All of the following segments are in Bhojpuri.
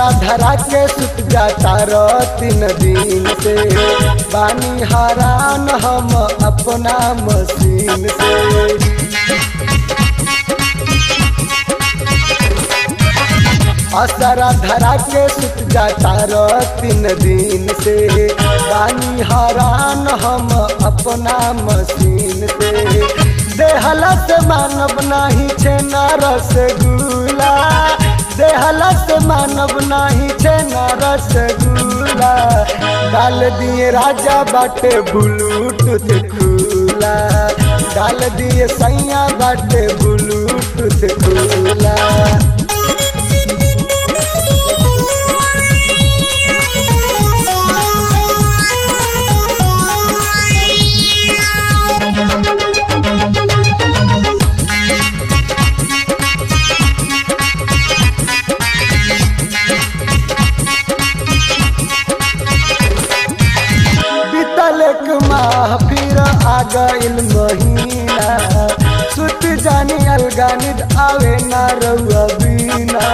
असरा धरा के सुत जाता रो तीन दिन से बानी हरान हम अपना मशीन से असरा धरा के सुत जाता रो तीन दिन से बानी हरान हम अपना मशीन से देहला से मानव नाही छे न रसगुल्ला देहला से मानव नाही छे न रसगुल्ला डाल दिए राजा बाटे ब्लूटूथ खुला डाल दिए सैया बाटे ब्लूटूथ खुला बीतल एक माह फिर आ गइल महीना सुत जानी अलगानिद आवे ना रउआ बीना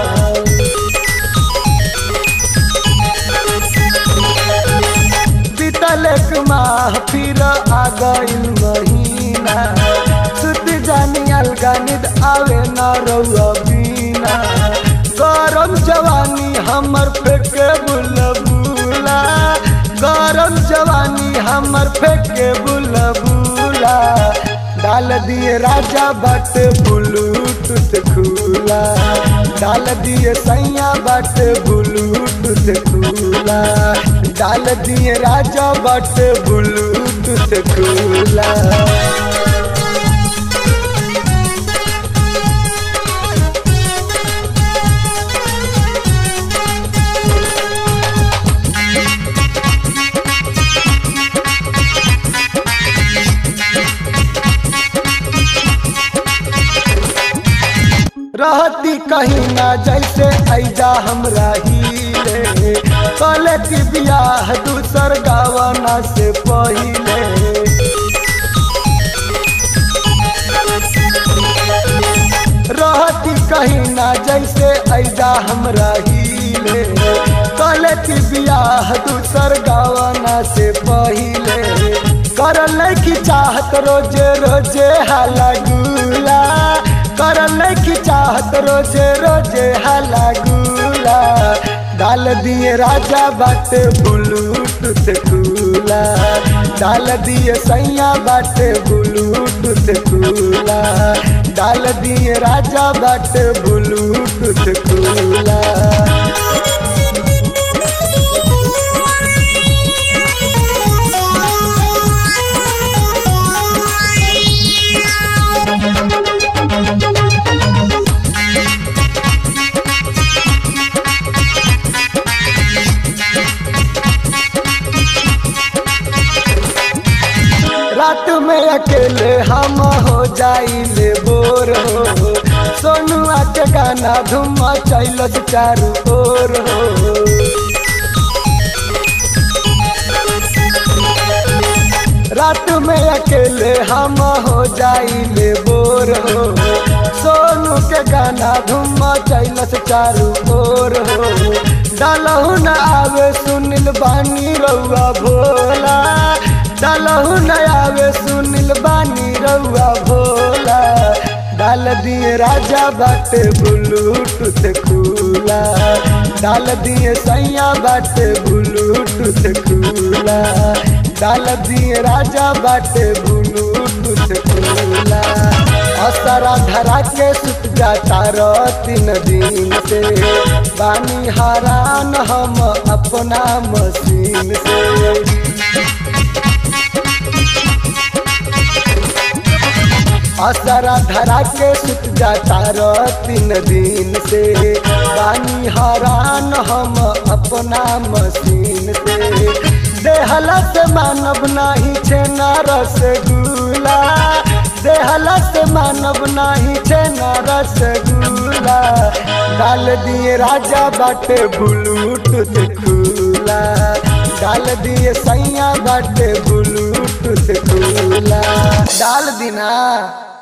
बीतल एक माह फिर आ गइल महीना सुत जानी अलगानिद आवे ना रउआ बीना गरम जवानी हमर फेंके बुलबुला गरम जवानी हमर फेंके बुलबुला डाल दिए राजा बट ब्लूटूथ खुला डाल दिए सैया बट ब्लूटूथ खुला डाल दिए राजा बट ब्लूटूथ खुला रहती कहीं ना जैसे ऐजा हमरा हिले कले की बियाह दूसर गावना से पहिले रहती कहीं ना जैसे ऐजा हमरा हिले कले की बियाह दूसर गावना से पहिले करल की चाहत रोजे रोजे हाला गुला करल की चाहत रोजे रोजे हाला गुला डाल दिए राजा बाटे ब्लूटूथ खुला डाल दिए सैया बाटे ब्लूटूथ खुला डाल दिए राजा बाटे ब्लूटूथ खुला रात में अकेले हम हो जाइले बोर हो सोनुआ के गाना धुम चैलस चारू ओर हो रात में अकेले हम हो जाइले बोर हो सोनू के गाना धुम चैलस चारू ओर हो डालहु न आवे सुनिल बानी रउआ भोला डालहु न आवे सुनिल बानी रउआ भोला डाल दिए राजा बाटे ब्लूटूथ खुला डाल दिए सैया बाटे ब्लूटूथ खुला डाल दिए राजा बाटे ब्लूटूथ खुला असरा धरा के सुत जाता रो तीन दिन से बानी हरान हम अपना मशीन से असरा धरा के सुत जाता रो तीन दिन से बानी हरान हम अपना मशीन से देहला से मानव नाही छे न रसगुल्ला देहला से मानव नाही छे न रसगुल्ला डाल दिए राजा बाटे ब्लूटूथ खुला डाल दिए सैया बाटे ब्लूटूथ खुला डाल दिना